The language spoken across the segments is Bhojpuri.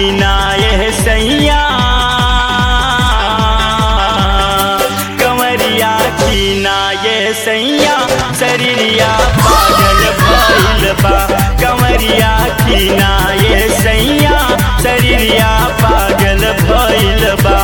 खीना ये सैया कंवरिया खीना ये सैया शरीरिया पागल भइल बा कंवरिया खीना ये सैया शरीरिया पागल भइल बा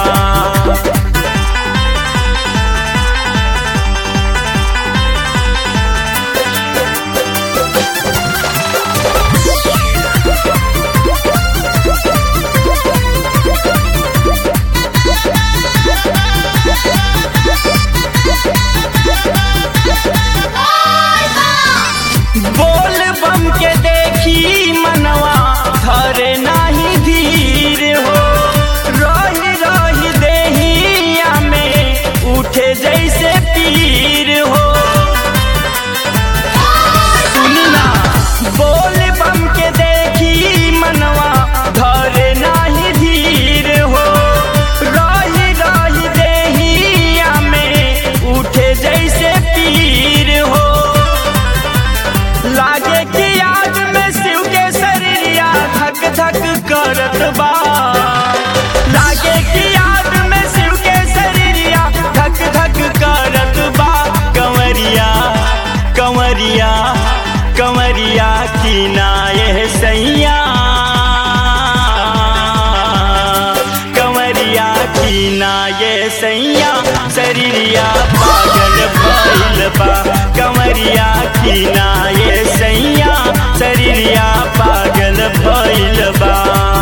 बोल बम के देखी मनवा धरे नाही धीर हो रही रही देहिया में उठे जैसे पीर हो सुनी ना बोल बम के देखी मनवा धरे नाही धीर हो रही रही देहिया में उठे जैसे पीर हो लागे कि आज में शिव के शरीरिया धक धक करत बा लागे कि आज में शिव के शरीरिया धक धक करत बा कंवरिया कंवरिया कंवरिया की नाये सैया कंवरिया की नाये सैया शरीरिया पागल भइल बा कंवरिया की नाये सैया शरीरिया पागल भइल बा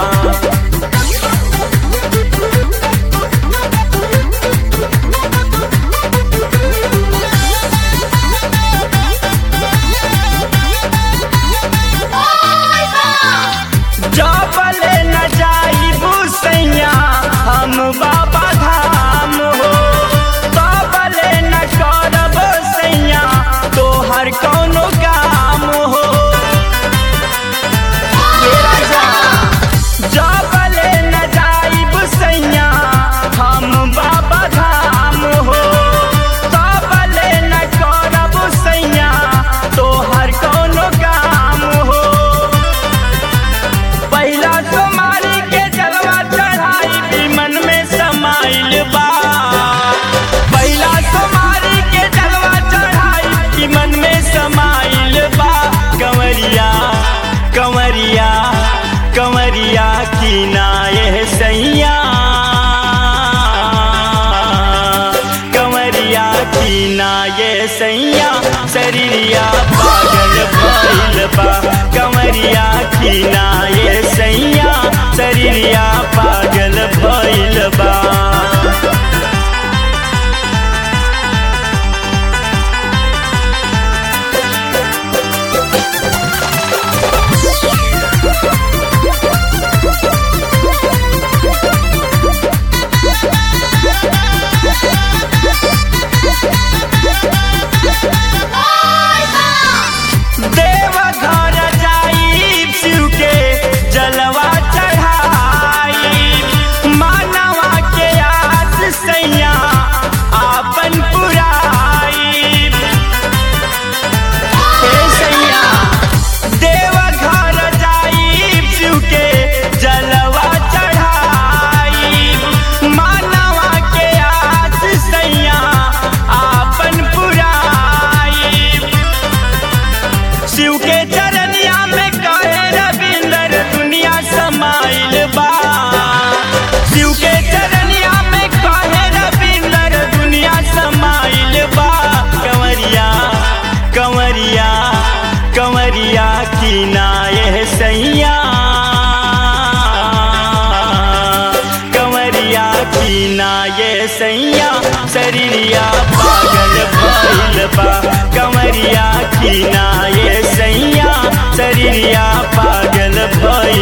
जबले न जाइबू सैया हम बाबा धाम हो तबले न करब सैया तोहर कौनो काम हो हे राजा, जबले न जाइब सैया हम बाबा धाम हो तबले न करब सैया तोहर कौनो काम हो पहिला तुम्हारी के जलवा चढ़ाई भी मन में समाइल बा पहिला तुम्हारी के जलवा चढ़ाई भी मन में समाइल बा कंवरिया कंवरिया कंवरिया की नाये सैया कंवरिया की नाये सैया शरीरिया पागल भइल बा कंवरिया की नाये सैया शरीरिया पागल भइल बा देव घर जाई शिव के जलवा चढ़ाई मानवा के आस सैया आपन पुराई हे सैया देव घर जाई शिव के जलवा चढ़ाई मानवा के आस सैया आपन पुराई शिव के चरनिया में कहे रविंदर दुनिया समाइल बा शिव के चरनिया में कहे रविंदर दुनिया समाइल बा कंवरिया कंवरिया कंवरिया की नाये सैया कंवरिया की नाये सैया शरीरिया पागल भइल बा कंवरिया की नाये सैया शरीरिया पागल भइल